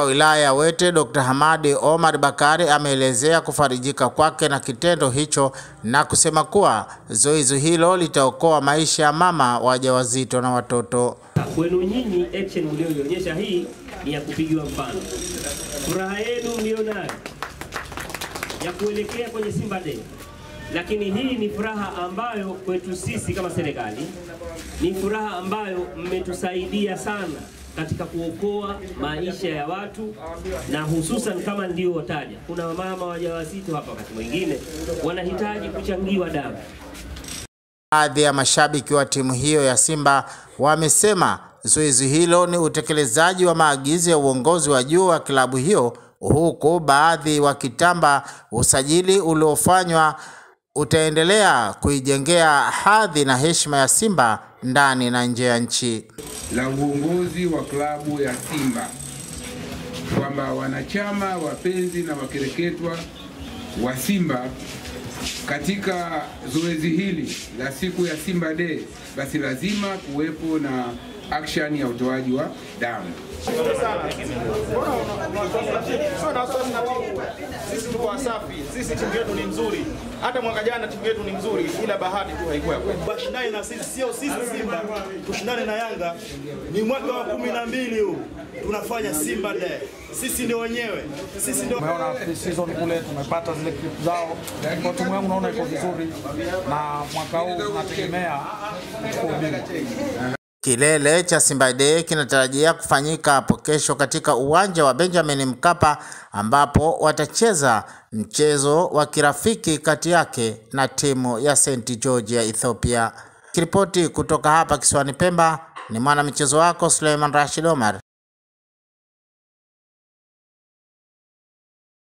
wa wilaya ya Wete Dr. Hamadi Omar Bakari ameelezea kufarijika kwake na kitendo hicho na kusema kuwa zoezi hilo litaokoa maisha ya mama wajawazito na watoto. Kwenu nyinyi, action mlioionyesha hii ni ya kupigiwa mfano. Furaha yenu mlionayo ya kuelekea kwenye Simba Day, lakini hii ni furaha ambayo kwetu sisi kama serikali ni furaha ambayo mmetusaidia sana katika kuokoa maisha ya watu na hususan kama ndio wataja, kuna wamama wajawazito hapa, wakati mwingine wanahitaji kuchangiwa damu. Baadhi ya mashabiki wa timu hiyo ya Simba wamesema zoezi hilo ni utekelezaji wa maagizo ya uongozi wa juu wa klabu hiyo, huku baadhi wakitamba usajili uliofanywa utaendelea kuijengea hadhi na heshima ya Simba ndani na nje ya nchi. la uongozi wa klabu ya Simba kwamba wanachama, wapenzi na wakereketwa wa Simba katika zoezi hili la siku ya Simba Day, basi lazima kuwepo na action ya utoaji wa damu. Sio na wasiwasi na timu. Sisi tuko wasafi, sisi timu yetu ni nzuri. Hata mwaka jana timu yetu ni nzuri, ila bahati tu haikuwa ya kwetu. Washindane na sisi, sio sisi Simba tushindane na Yanga. Ni mwaka wa kumi na mbili huu tunafanya Simba Day, sisi ndio wenyewe, sisi ndio Tumeona pre-season kule tumepata zile clip zao, kwa timu yangu naona iko vizuri, na mwaka huu tunategemea kuchukua ubingwa. Kilele cha Simba Day kinatarajia kufanyika hapo kesho katika uwanja wa Benjamin Mkapa ambapo watacheza mchezo wa kirafiki kati yake na timu ya St George ya Ethiopia. Kiripoti kutoka hapa kisiwani Pemba ni mwana michezo wako Suleiman Rashid Omar.